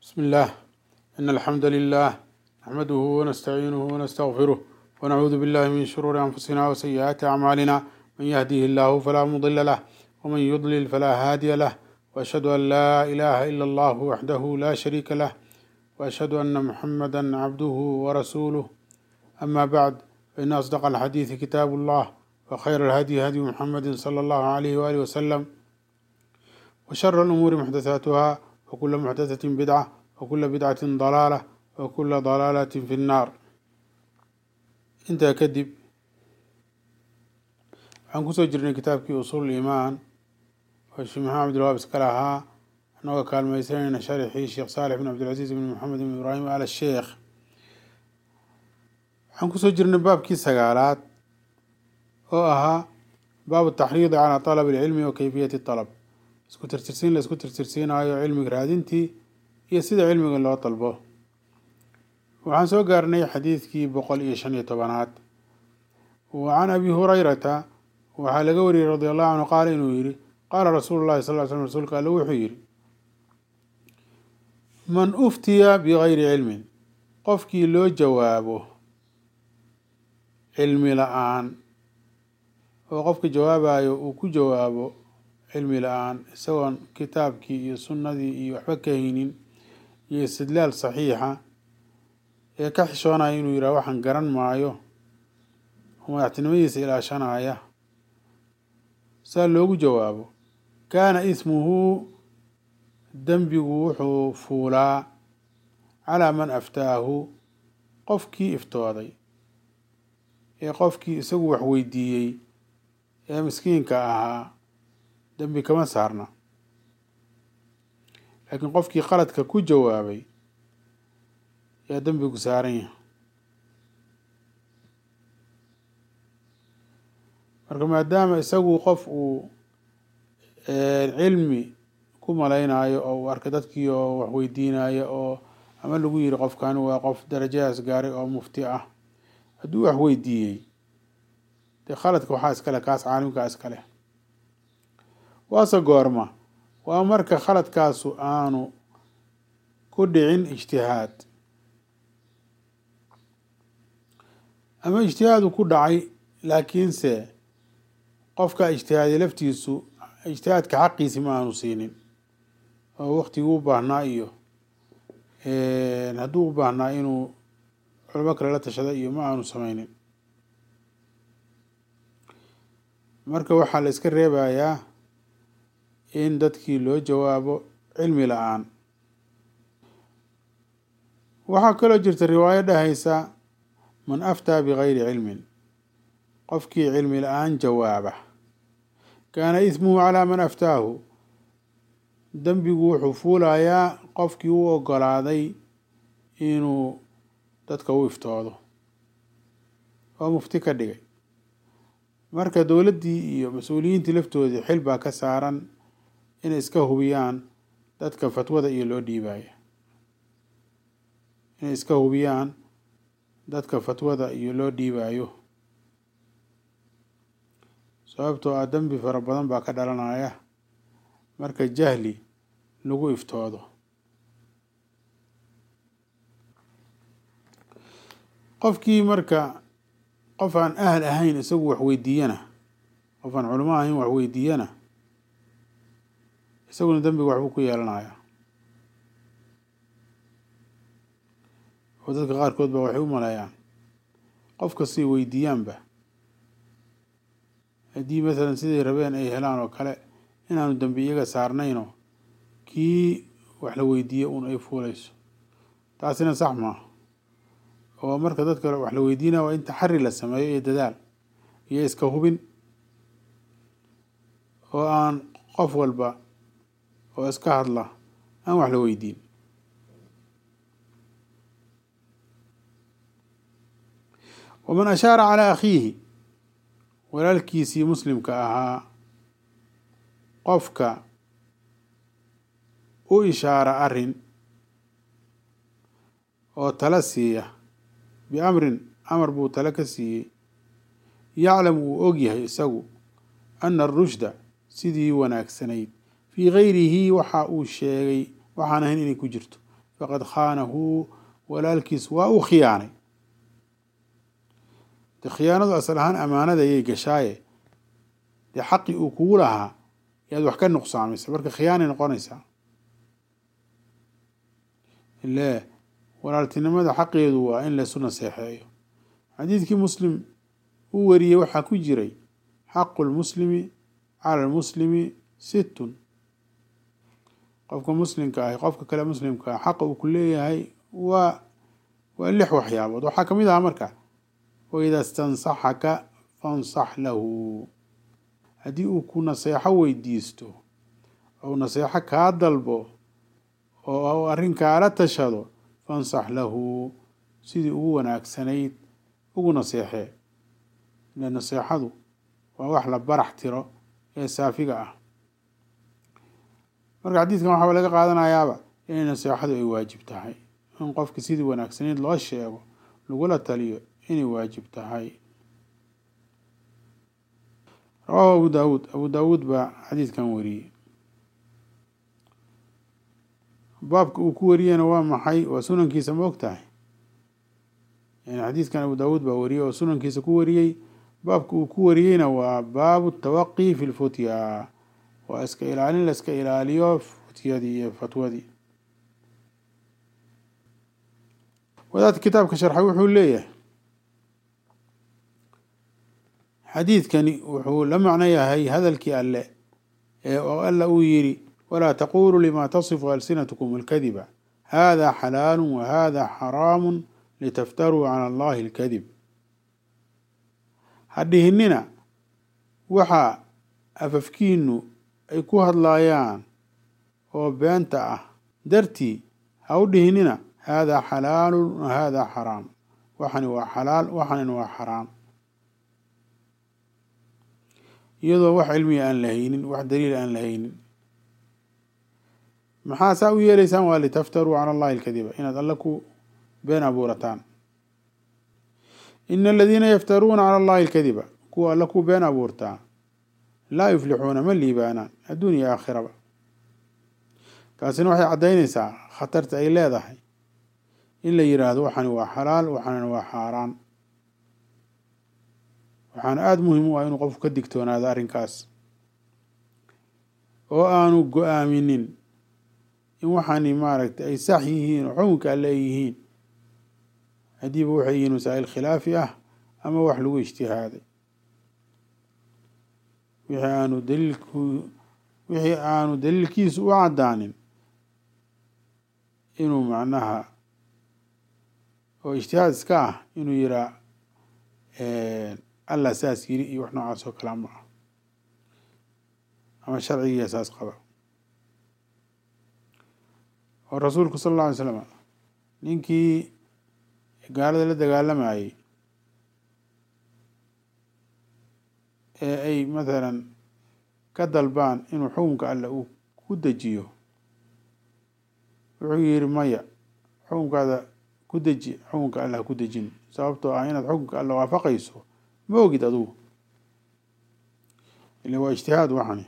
بسم الله إن الحمد لله نحمده ونستعينه ونستغفره ونعوذ بالله من شرور أنفسنا وسيئات أعمالنا من يهديه الله فلا مضل له ومن يضلل فلا هادي له وأشهد أن لا إله إلا الله وحده لا شريك له وأشهد أن محمدا عبده ورسوله أما بعد فإن أصدق الحديث كتاب الله وخير الهدي هدي محمد صلى الله عليه وآله وسلم وشر الأمور محدثاتها وكل محدثة بدعة وكل بدعة ضلالة وكل ضلالة في النار intaa kadib waxaan kusoo jirnay kitaabkii usuul iimaan oo sheekh maxamed abdilwaab iska lahaa anagoo kaalmaysanayna sharxii sheekh saalix bin cabdilcasiis bin maxamed bin ibraahim al sheekh waxaan kusoo jirnay baabkii sagaalaad oo ahaa baabu taxriidi calaa talab alcilmi wa kayfiyati talab isku tirtirsiin la isku tirtirsiinayo cilmiga raadintii iyo sida cilmiga loo dalbo waxaan soo gaarnay xadiidkii boqol iyo shan iyo tobanaad wa can abi hurayrata waxaa laga wariyey radi allahu canhu qaala inuu yihi qaala rasuulu llahi sal ly slm rsulka alle wuxuu yihi man uftiya bigayri cilmin qofkii loo jawaabo cilmi la-aan oo qofka jawaabayo uu ku jawaabo cilmi la-aan isagoon kitaabkii iyo sunnadii iyo waxba ka haynin iyo istidlaal saxiixa ee ka xishoonaya inuu yidhaha waxaan garan maayo oo madaxtinimadiisa ilaashanaya saa loogu jawaabo kaana ismuhu dembigu wuxuu fuulaa calaa man aftaahu qofkii iftooday ee qofkii isagu wax weydiiyey ee miskiinka ahaa dembi kama saarna laakiin qofkii qaladka ku jawaabay yaa dembigu saaran yahay marka maadaama isagu qof uu cilmi ku malaynayo oo uu arkay dadkii oo wax weydiinayo oo ama lagu yiri qofkani waa qof darajadaas gaaray oo mufti ah hadduu wax weydiiyey dee khaladka waxaa iskale kaas caalimkaa iskale waase goorma waa marka khaladkaasu aanu ku dhicin ijtihaad ama ijtihaadu ku dhacay laakiinse qofka ijtihaaday laftiisu ijtihaadka xaqiisi ma aanu siinin oo waktigii u baahnaa iyo hadduu u baahnaa inuu culamo kale la tashada iyo ma aanu sameynin marka waxaa la iska reebayaa in dadkii loo jawaabo cilmi la-aan waxaa kaloo jirta riwaayo dhahaysa man aftaa bigayri cilmin qofkii cilmi la-aan jawaaba kaana ismuhu calaa man aftaahu dembigu wuxuu fuulayaa qofkii u ogolaaday inuu dadka u iftoodo oo mufti ka dhigay marka dowladdii iyo mas-uuliyiintii laftoodii xil baa ka saaran inay iska hubiyaan dadka fatwada iyo loo dhiibaya inay iska hubiyaan dadka fatwada iyo loo dhiibayo sababtoo ah dembi fara badan baa ka dhalanaya marka jahli lagu iftoodo qofkii marka qof aan ahal ahayn isagu wax weydiiyana qof aan culamo ahayn wax weydiiyana isaguna dembiga waxbuu ku yeelanaya oo dadka qaarkood ba waxay u maleeyaan qof kastay weydiiyaanba haddii masalan siday rabeen ay helaan oo kale inaanu dembi iyaga saarnayno kii wax la weydiiye un ay fuulayso taasina sax maaha oo marka dadka wax la weydiinaya waa in taxari la sameeyo iyo dadaal iyo iska hubin oo aan qof walba oo iska hadla aan wax la weydiin waman ashaara calaa akhiihi walaalkiisii muslimka ahaa qofka u ishaara arrin oo tala siiya biamrin amar buu tale ka siiyey yaclam uu og yahay isagu ana arushda sidii wanaagsanayd fii gayrihi waxa uu sheegay waxaan ahayn inay ku jirto faqad khaanahu walaalkiis waa uu khiyaanay de khiyaanadu asal ahaan amaanada ayay gashaaye dee xaqii uu kugu lahaa yaad wax ka nuqsaamaysa marka khiyaanay noqonaysaa ile walaaltinimada xaqeedu waa in laysu naseexeeyo xadiidkii muslim uu wariyey waxaa ku jiray xaqu lmuslimi cala lmuslimi sittun qofka muslimka ahi qofka kale muslimka ah xaqa uu ku leeyahay waa waa lix waxyaabood waxaa ka mid aha marka waida stansaxaka fansax lahu haddii uu ku naseexo weydiisto ou naseexo kaa dalbo oo arrin kaala tashado fansax lahu sidii ugu wanaagsanayd ugu naseexee ile naseexadu waa wax la barax tiro ee saafiga ah marka xadiidkan waxaa laga qaadanayaaba inay naseexadu ay waajib tahay in qofka sidii wanaagsanayd loo sheego lagula taliyo inay waajib tahay rawaahu abu daawuud abu daawuud baa xadiidkan wariyey baabka uu ku wariyena waa maxay waa sunankiisa ma og tahay yani xadiidkan abu daawuud baa wariyey oo sunankiisa ku wariyey baabka uu ku wariyeyna waa baabu tawaqi fi lfutya waa iska ilaalin la iska ilaaliyo futyadii iyo fatwadii wadaadka kitaabka sharxay wuxuu leeyahay xadiidkani wuxuu la macno yahay hadalkii alle ee oo alla uu yidhi walaa taquluu lima tasifu alsinatkum alkadiba hada xalaalu wahada xaraamu litaftaruu cala allahi alkadib ha dhihinina waxa afafkiinu ay ku hadlaayaan oo beenta ah dartii ha u dhihinina haadaa xalaalun wa haadaa xaraam waxani waa xalaal waxanina waa xaraam iyadoo wax cilmiga aan la haynin wax daliil aan la haynin maxaa saa u yeelaysaan waa litaftaruu cala allahi alkadiba inaad alle ku been abuurataan ina aladiina yaftaruuna cala allahi alkadiba kuwa alle ku been abuurtaa laa yuflixuuna ma liibaanaan adduun iyo aakhiraba taasina waxay caddaynaysaa khatarta ay leedahay in la yidhaahdo waxani waa xalaal waxanina waa xaaraan waxaana aada muhim u ah inuu qofku ka digtoonaado arrinkaas oo aanu go-aaminin in waxani maaragtay ay sax yihiin oo xukunka alle ay yihiin haddiiba waxay yihiin masaa'il khilaafi ah ama wax lagu ijtihaaday wixii aanu daliilku wixii aanu daliilkiisu u caddaanin inuu macnaha oo ijtihaad iska ah inuu yiraa allah saas yiri iyo wax noocaas oo kalea ma ah ama sharcigiiya saas qaba oo rasuulku sala alla alay slam ninkii gaalada la dagaalamayay ee ay mathalan ka dalbaan inuu xukunka alle uu ku dejiyo wuxuu yihi maya xukunkaada ku deji xukunka alle ha ku dejin sababtoo ah inaad xukunka alle waafaqayso ma ogid adugu ila waa ijtihaad waxani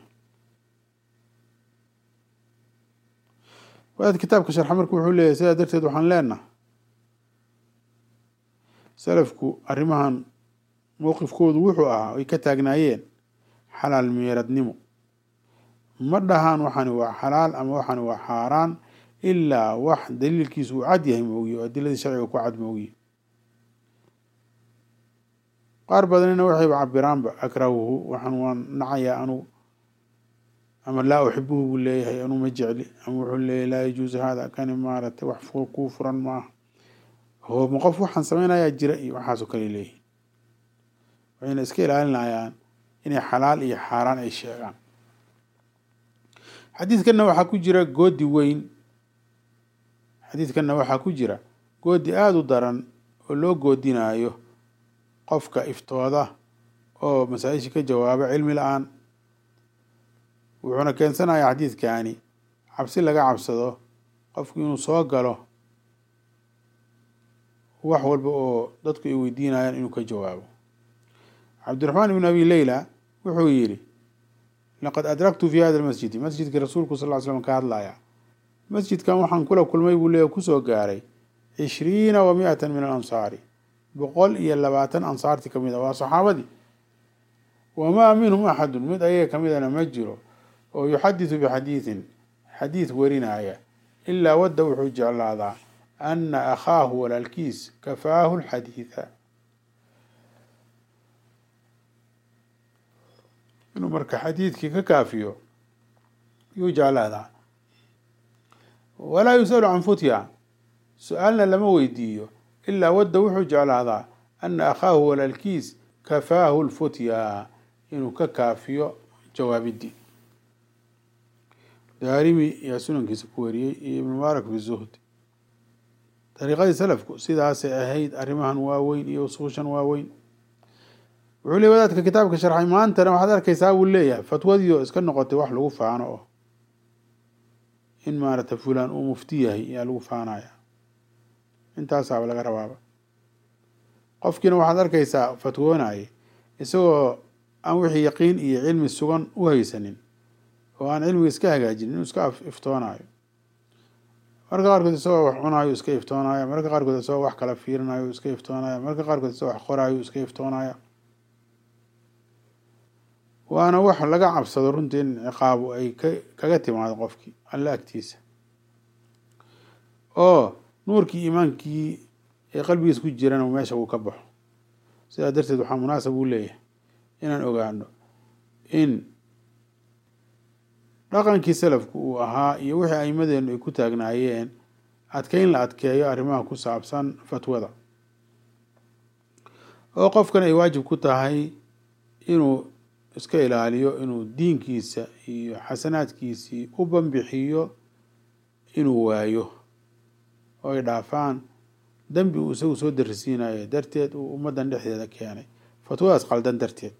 wadaad kitaabka sharxa marka wuxuu leeyahay sidaa darteed waxaan leenaha salafku arrimahan mowqifkoodu wuxuu ahaa ay ka taagnaayeen xalaal meeradnimo ma dhahaan waxani waa xalaal ama waxani waa xaaraan ilaa wax daliilkiisu uu cad yahay moogiye oo adiladii sharciga ku cad moogiye qaar badanina waxayba cabiraanba akrahuhu waxaan waan nacayaa anugu ama laa uxibuhu buu leeyahay anuu ma jecli ama wuxuu leeyahy laa yajuusu hada kani maaragtay wax kuu furan maaha hooma qof waxaan samaynayaa jira iyo waxaasoo kale leeyihin waxayna iska ilaalinayaan inay xalaal iyo xaaraan ay sheegaan xadiidkanna waxaa ku jira goodi weyn xadiidkanna waxaa ku jira goodi aada u daran oo loo goodinaayo qofka iftooda oo masaa-isha ka jawaaba cilmi la-aan wuxuuna keensanayaa xadiidkani cabsi laga cabsado qofku inuu soo galo wax walba oo dadku ay weydiinayaan inuu ka jawaabo cabdiraxmaan ibn abi leyla wuxuu yidhi laqad adraktu fi hada lmasjidi masjidkii rasuulku sal ly slam ka hadlaya masjidkan waxaan kula kulmay buu leeyahy kusoo gaaray cishriina wa mi-atan min alansaari boqol iyo labaatan ansaartii kamid a waa saxaabadii wamaa minhum axadun mid ayaga kamidana ma jiro oo yuxadisu bixadiidin xadiid warinaya ilaa wadda wuxuu jeclaadaa ana akhaahu walaalkiis kafaahu lxadiida inuu marka xadiidkii ka kaafiyo yuu jeclaadaa walaa yusalu can futya su-aalna lama weydiiyo ilaa wadda wuxuu jeclaadaa ana akhaahu walaalkiis kafaahu lfutya inuu ka kaafiyo jawaabidii daarimi yaa sunankiisa ku wariyey iyo ibn mubaarak fi zuhd dariiqadii salafku sidaasay ahayd arrimahan waaweyn iyo usuushan waaweyn wuxuu leey wadaadka kitaabka sharxay maantana waxaad arkaysaa buu leeyahay fatwadiio iska noqotay wax lagu faano oo in maaragtay fulaan uu mufti yahay ayaa lagu faanaya intaasaaba laga rabaaba qofkiina waxaad arkaysaa fatwoonaya isagoo aan wixii yaqiin iyo cilmi sugan u haysanin oo aan cilmiga iska hagaajinin inuu iska iftoonayo marka qaarkood isagoo wax cunayo iska iftoonaya marka qaarkood isagoo wax kala fiirinayo iska iftoonaya marka qaarkood isagoo wax qorayo iska iftoonaya waana wax laga cabsado runtii in ciqaabu ay ka kaga timaado qofkii alla agtiisa oo nuurkii iimaankii ee qalbigiisa ku jirana meesha uu ka baxo sidaa darteed waxaa munaasab uu leeyahay inaan ogaano in dhaqankii salafku uu ahaa iyo wixii aimadeenu ay ku taagnaayeen adkeyn la adkeeyo arrimaha ku saabsan fatwada oo qofkan ay waajib ku tahay inuu iska ilaaliyo inuu diinkiisa iyo xasanaadkiisii u banbixiyo inuu waayo oo ay dhaafaan dembi uu isagu soo darisiinayo darteed uu ummaddan dhexdeeda keenay fatwadaas qaldan darteed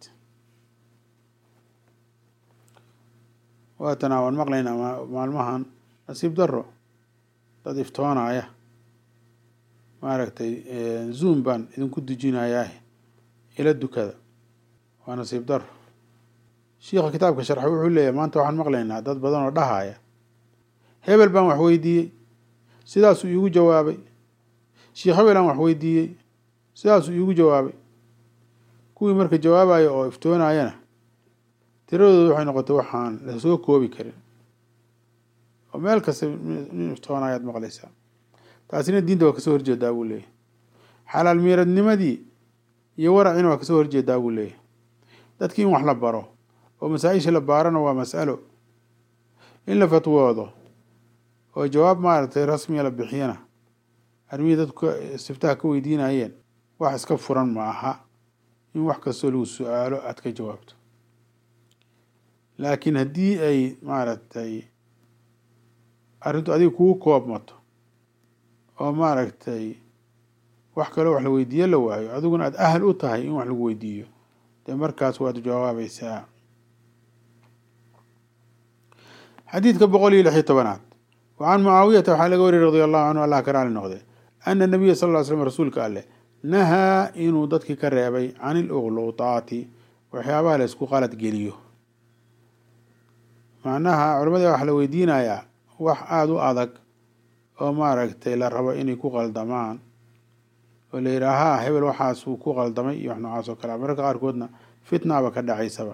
waatana waan maqlaynaa maalmahan nasiib daro dad iftoonaya maaragtay zoom baan idinku dujinayaa ila dukada waa nasiib daro shiikha kitaabka sharxa wuxuu leeyahy maanta waxaan maqlaynaa dad badan oo dhahaya hebel baan wax weydiiyey sidaasuu iigu jawaabay sheikh hebel aan wax weydiiyey sidaasuu iigu jawaabay kuwii marka jawaabaya oo iftoonayana tiradooda waxay noqotay waxaan lasoo koobi karin oo meel kasta nin iftoonayaad maqlaysaa taasina diinta waa kasoo horjeedaa buu leeyahy xalaal miiradnimadii iyo waracina waa kasoo horjeedaa buu leeyahy dadkii in wax la baro oo masaa-isha la baarana waa mas'alo in la fatwoodo oo jawaab maaragtay rasmiga la bixiyana arrimihii dadku istiftaha ka weydiinayeen wax iska furan ma aha in wax kastoo lagu su-aalo aad ka jawaabto laakiin haddii ay maaragtay arrintu adiga kugu koobmato oo maaragtay wax kaloo wax la weydiiyo la waayo adiguna aada ahal u tahay in wax lagu weydiiyo dee markaas waad jawaabaysaa xadiidka boqol iyo lix iyo tobanaad wacan mucaawiyata waxaa laga wariyay radi allahu canhu allah ka raali noqde ana nabiya sal ll slam rasuulka alleh nahaa inuu dadkii ka reebay can iluqluutaati waxyaabaha la isku qalad geliyo macnaha culamada waxa la weydiinayaa wax aada u adag oo maaragtay la rabo inay ku qaldamaan oo la yidhaahaa hebel waxaasuu ku qaldamay iyo wax noocaas oo kale mararka qaarkoodna fitnaaba ka dhacaysaba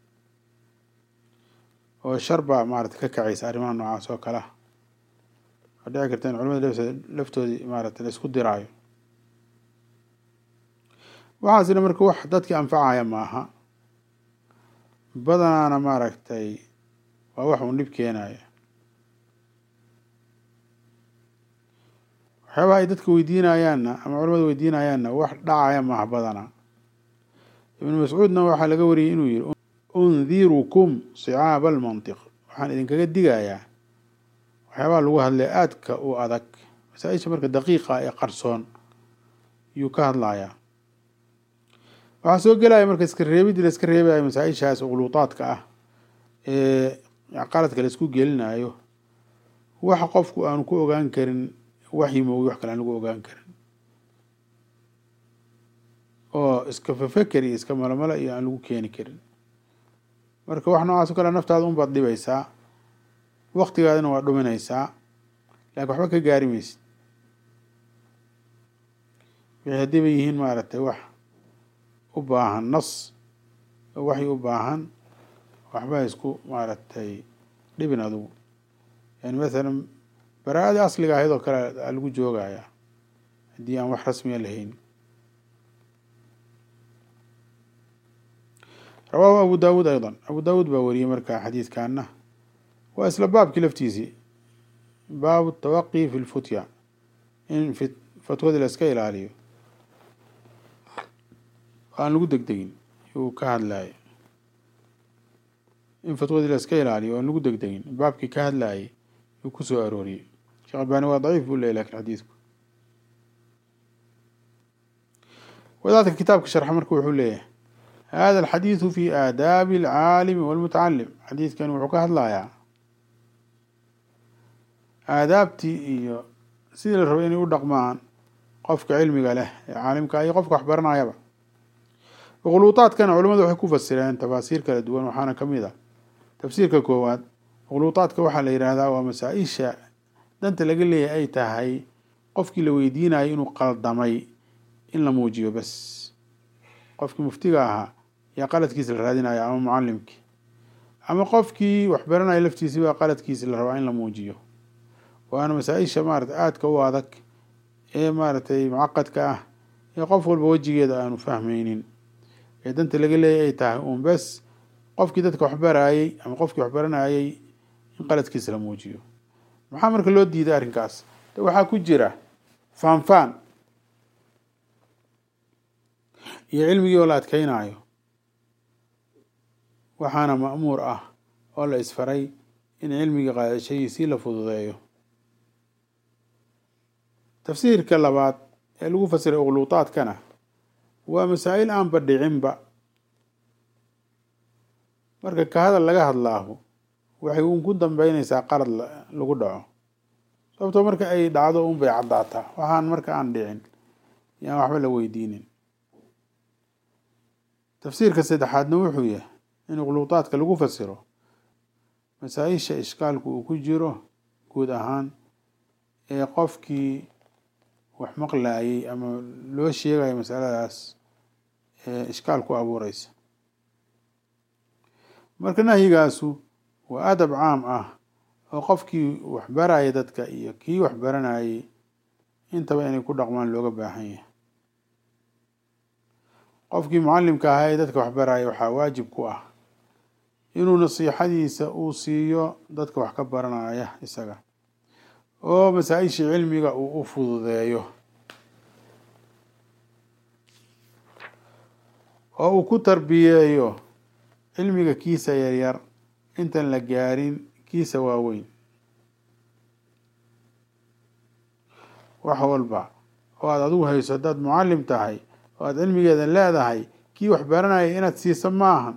oo shar baa maarata ka kacaysa arrimaha noocaas oo kalea oo dhici karta in culamada laftoodii maarata la isku diraayo waxaasina marka wax dadkii anfacaya maaha badanaana maaragtay waa wax uun dhib keenaya waxyaabaha ay dadka weydiinayaanna ama culamada weydiinayaanna wax dhacaya maaha badanaa ibnu mascuudna waxaa laga wariyey inuu yihi undirukum sicaaba almantiq waxaan idinkaga digayaa waxyaabaha lagu hadlay aadka u adag masaa-isha marka daqiiqa ee qarsoon yuu ka hadlayaa waxaa soo gelaya marka iska reebidii la iska reebaya masaa-ishaas uqluutaadka ah ee qaladka la isku gelinayo wax qofku aanu ku ogaan karin waxyi moogi wax kale aan lagu ogaan karin oo iska fafeker iyo iska malomalo iyo aan lagu keeni karin marka wax noocaas o kale naftaada unbaad dhibaysaa waktigaadina waa dhuminaysaa laakiin waxba ka gaari maysid wixii haddii bay yihiin maaragtay wax u baahan nas oo waxay u baahan waxba isku maaragtay dhibin adugu yani mathalan bara-adii asliga ahayd oo kale aa lagu joogayaa haddii aan wax rasmiya lahayn rawaahu abu daawuud ayضا abu daawuud baa wariyey markaa xadiidkaana waa isla baabkii laftiisii baabu tawaqi fi lfutya in fatwadii la iska ilaaliyo aan lagu degdegin yuu ka hadlayay in fatwadii la iska ilaaliyo aan lagu degdegin baabkii ka hadlayay yuu ku soo arooriyey sheekh albani waa daciif buu leeyay lakin xadiidku wadaadka kitaabka sharxa marka wuxuu leeyahay hada alxadiidu fi aadaabi alcaalimi walmutacalim xadiidkani wuxuu ka hadlayaa aadaabtii iyo sidii la rabay inay u dhaqmaan qofka cilmiga leh ee caalimka iyo qofka wax baranayaba ukhluuطaadkana culamadu waxay ku fasireen tafaasiir kala duwan waxaana kamid ah tafsiirka koowaad ukhluuطaadka waxaa la yidhaahdaa waa masaa-isha danta laga leeyahay ay tahay qofkii la weydiinayo inuu qaldamay in la muujiyo bas qofkii muftiga ahaa yaa qaladkiisa la raadinaya ama mucalimkii ama qofkii wax baranaya laftiisi baa qaladkiisa la rabaa in la muujiyo waana masaa-isha maarata aadka u adag ee maaragtay mucaqadka ah ee qof walba wejigeeda aanu fahmaynin ee danta laga leeyahy ay tahay uun bes qofkii dadka wax baraayey ama qofkii wax baranayay in qaladkiisa la muujiyo maxaa marka loo diiday arrinkaas de waxaa ku jira faanfaan iyo cilmigii oo la adkeynaayo waxaana ma'muur ah oo la isfaray in cilmiga qaadashadiisii la fududeeyo tafsiirka labaad ee lagu fasiray ukhluuطaadkana waa masaa'il aanba dhicinba marka ka hadal laga hadlaahu waxay uun ku dambeynaysaa qalad lagu dhaco sababtoo marka ay dhacdo un bay caddaataa waxaan marka aan dhicin yaan waxba la weydiinin tafsiirka saddexaadna wuxuu yahay in ukhluuطaadka lagu fasiro masaa-isha ishkaalku uu ku jiro guud ahaan ee qofkii wax maqlaayay ama loo sheegayo masaladaas ee ishkaal ku abuureysa marka nahyigaasu waa adab caam ah oo qofkii wax baraya dadka iyo kii wax baranayay intaba inay ku dhaqmaan looga baahan yahay qofkii mucalimka ahaa ee dadka wax baraya waxaa waajib ku ah inuu nasiixadiisa uu siiyo dadka wax ka baranaya isaga oo masaa-ishii cilmiga uu u fududeeyo oo uu ku tarbiyeeyo cilmiga kiisa yaryar intaan la gaarin kiisa waaweyn wax walba oo aada adigu hayso haddaad mucalim tahay oo aada cilmigeeda leedahay kii wax baranaya inaad siiso maahan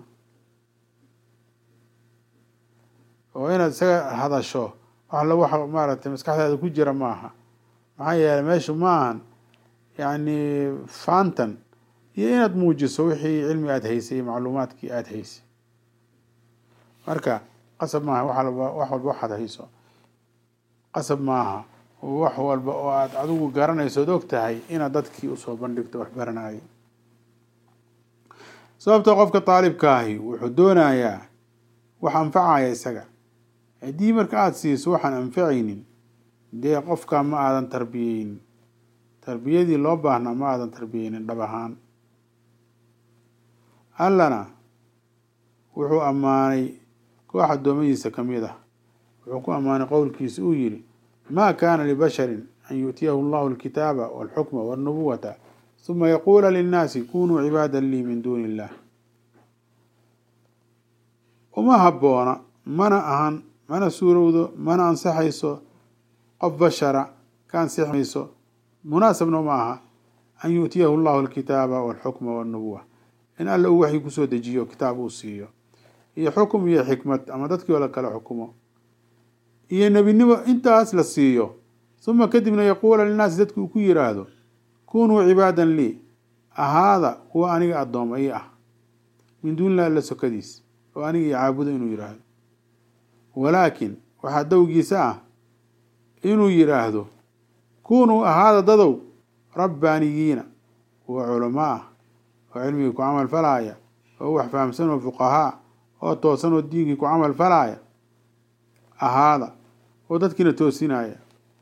oo inaad isaga hadasho wax la wax maaragtay maskaxdaada ku jira maaha maxaa yeeley meeshu maahan yacni faantan iyo inaad muujiso wixii cilmi aada haysay iyo macluumaadkii aada haysay marka qasab maaha wax walba wax walba waxaad hayso qasab maaha wax walba oo aada adigu garanayso od og tahay inaad dadkii usoo bandhigto wax baranayo sababta qofka daalibka ahi wuxuu doonayaa wax anfacaya isaga haddii marka aada siiso waxaan anfacaynin dee qofka ma aadan tarbiyeynin tarbiyadii loo baahnaa ma aadan tarbiyeynin dhab ahaan allana wuxuu ammaanay koox addoommadiisa ka mid ah wuxuu ku ammaanay qowlkiisa uu yihi ma kana libasharin an yu'tiyahu allahu alkitaaba walxukma walnubuwata huma yaquula linnaasi kunuu cibaada lii min duuni illah uma habboona mana ahan mana suurowdo mana ansaxayso qof bashara ka ansixi mayso munaasabna uma aha an yu'tiyahu allahu alkitaaba walxukma walnubuwa in alla uu waxii kusoo dejiyo kitaab uu siiyo iyo xukum iyo xikmad ama dadkii oo la kala xukumo iyo nebinimo intaas la siiyo uma kadibna yaquula linnaasi dadki uu ku yiraahdo kunuu cibaadan lii ahaada kuwa aniga addooma ii ah min duunilah alla sokadiis oo aniga i caabudo inuu yiraahdo walaakin waxaa dowgiisa ah inuu yidhaahdo kunuu ahaada dadow rabbaaniyiina kuwa culamo ah oo cilmigii ku camal falaaya oo wax fahamsan oo fuqahaa oo toosan oo diinkii ku camal falaaya ahaada oo dadkiina toosinaya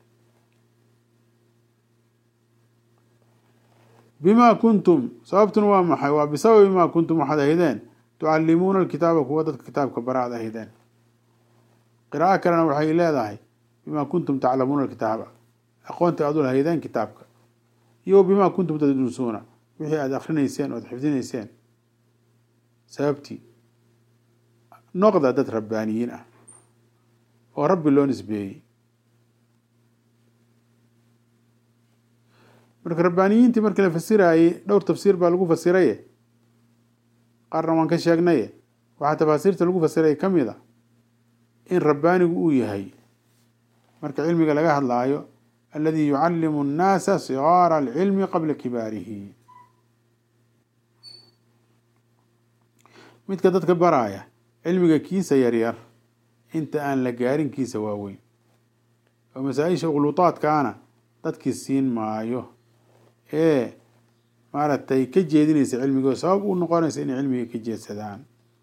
bimaa kuntum sababtuna waa maxay waa bisababi maa kuntum waxaad ahaydeen tucallimuuna alkitaaba kuwa dadka kitaabka bara ad ahaydeen qiraa'o kalena waxay leedahay bimaa kuntum taclamuuna alkitaaba aqoonta aad u lahaydeen kitaabka iyo bimaa kuntum tadrusuuna wixii aada akrinayseen o ad xifdinayseen sababtii noqda dad rabbaaniyiin ah oo rabbi loo nisbeeyey marka rabbaaniyiintii markii la fasiraayey dhowr tafsiir baa lagu fasiraye qaarna waan ka sheegnaye waxaa tafaasiirta lagu fasiraya ka mid a in rabbaanigu uu yahay marka cilmiga laga hadlaayo aladi yucallimu annaasa sigaara alcilmi qabla kibaarihi midka dadka baraaya cilmiga kiisa yaryar inta aan la gaarin kiisa waaweyn oo masaa-isha khuluudaadkaana dadkii siin maayo ee maaragtay ka jeedinaysa cilmiga oo sabab u noqonaysa inay cilmiga ka jeedsadaan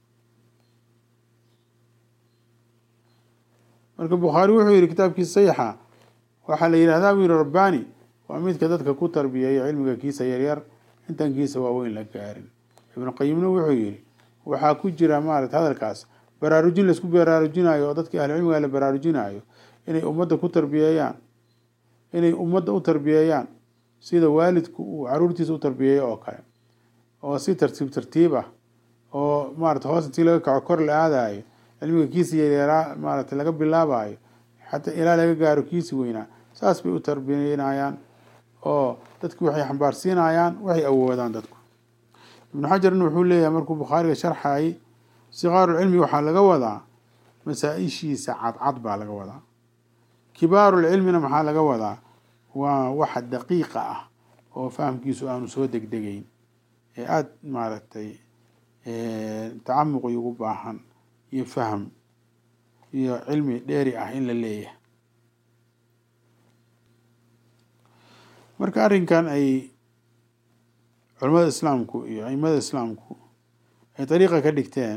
marka bukhaari wuxuu yihi kitaabkiisa sayixa waxaa la yidhahdaa buu yihi rabbaani waa midka dadka ku tarbiyeeya cilmiga kiisa yaryar intaan kiisa waaweyn la gaarin ibnu qayimna wuxuu yihi waxaa ku jira maarata hadalkaas baraarujin laisku baraarujinayo oo dadkii ahlu cilmiga la baraarujinayo inay ummadda ku tarbiyeeyaan inay ummadda u tarbiyeeyaan sida waalidku uu caruurtiisa u tarbiyeeyo oo kale oo si tartiib tartiib ah oo maarata hoos intii laga kaco kor la aadayo cilmiga kiisi yaryaaraa maarata laga bilaabayo xataa ilaa laga gaaro kiisi weynaa saas bay u tarbiyeynayaan oo dadki waxay xambaarsiinayaan waxay awoodaan dadku ibnu xajarna wuxuu leeyahay markuu bukhaariga sharxayay sikaaru cilmi waxaa laga wadaa masaa-ishiisa cadcad baa laga wadaa kibaarulcilmina maxaa laga wadaa waa waxa daqiiqa ah oo fahamkiisu aanu soo degdegeyn ee aada maaragtay tacamuqi ugu baahan iyo faham iyo cilmi dheeri ah in la leeyahay marka arrinkan ay culamada islaamku iyo aimada islaamku ay dariiqa ka dhigteen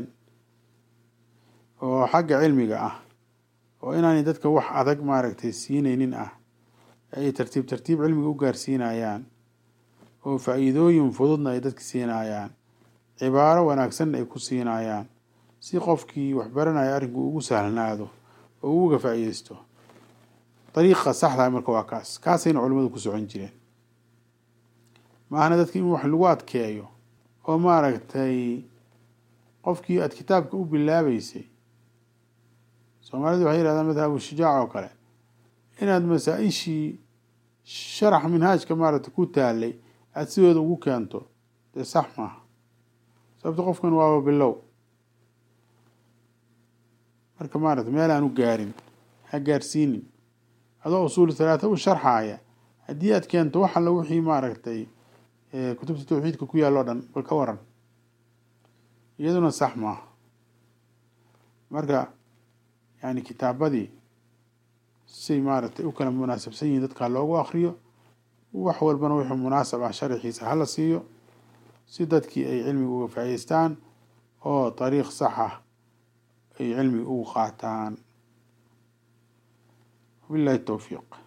oo xagga cilmiga ah oo inaanay dadka wax adag maaragtay siineynin ah ay tartiib tartiib cilmiga u gaarsiinayaan oo faa-iidooyin fududna ay dadka siinayaan cibaaro wanaagsanna ay ku siinayaan si qofkii wax baranaya arrinku ugu sahlanaado oo uga faa-iideysto dariiqa saxdaa marka waa kaas kaasayna culimmadu ku socon jireen maahana dadka in wax lagu adkeeyo oo maaragtay qofkii aada kitaabka u bilaabeysay soomaalidu waxay yihahdaan madhabu shujaac oo kale inaad masaa-ishii sharax minhaajka maaragtay ku taalay aada sidooda ugu keento dee sax maaha sababto qofkan waaba bilow marka maarata meel aan u gaarin ha gaarsiinin adoo usuul halaata u sharxaaya haddii aad keento wax alla wixii maaragtay kutubta tawxiidka ku yaal o dhan bal ka waran iyaduna sax maaha marka yani kitaabadii say maaragtay u kala munaasabsan yihiin dadkaa loogu akriyo wax walbana wuxuu munaasab ah sharaxiisa hala siiyo si dadkii ay cilmiga uga faa'ideystaan oo dariiq sax ah ay cilmiga ugu qaataan wabillahi towfiiq